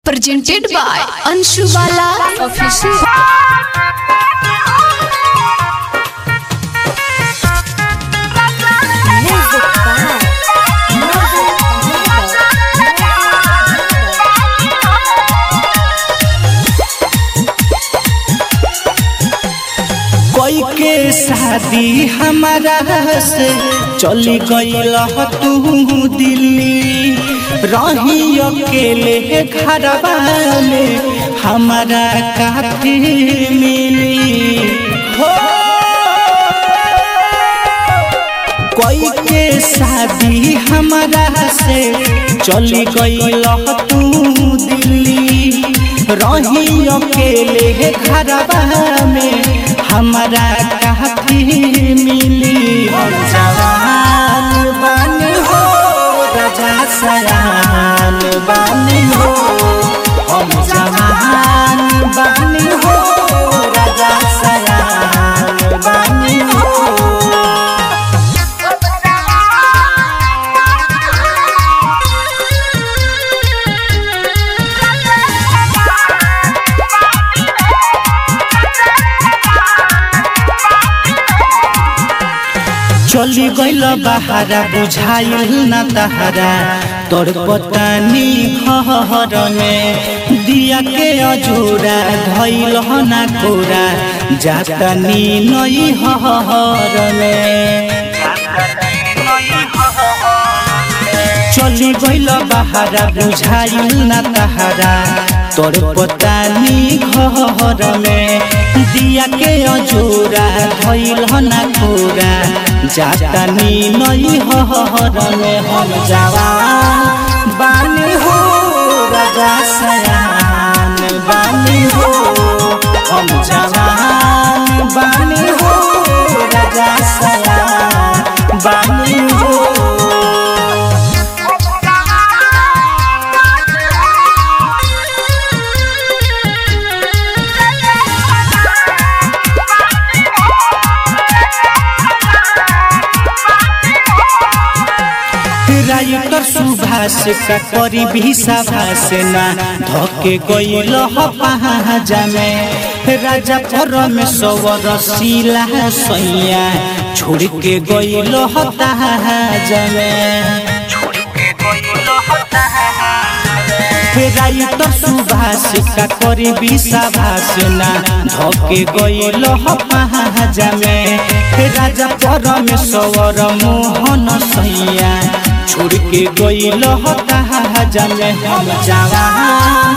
presented by Anshu Bala Official. Music by Music कोई के शादी हमारा से चली गईल तू दिल्ली रही अकेले घरवा में हमारा काफी मिली हो कोई के शादी हमारा से चली गईल तू दिल्ली रही अकेले घरवा में हमारा काफी मिली हम जवान बानी हो राजा सयान बानी हो हम जवान बानी हो राजा सयान बानी हो चली गईल बहारा बुझाइल न तहरा तोर पतानी घर में दिया के अजूरा धैल न कोरा जातनी नई हर में चली गईल बहारा बुझाइल न तहरा तोर पतानी घर में दिया के अजूरा धैल न कोरा जातनी नई हर में हम जवान बानी हो राजा सयान बानी हो हम जवान बानी हो राजा सयान बानी हो राइटर सुभाष का करी भी सभाष ना धके गईल पहाजा में राजा परमेश्वर शिला सैया छोड़ के गईल तहाजा में राइटर सुभाष का करी भी सभाष ना धके गईल पहाजा में राजा परमेश्वर मोहन सैया छोड़ के गईल हता जमे हम जवान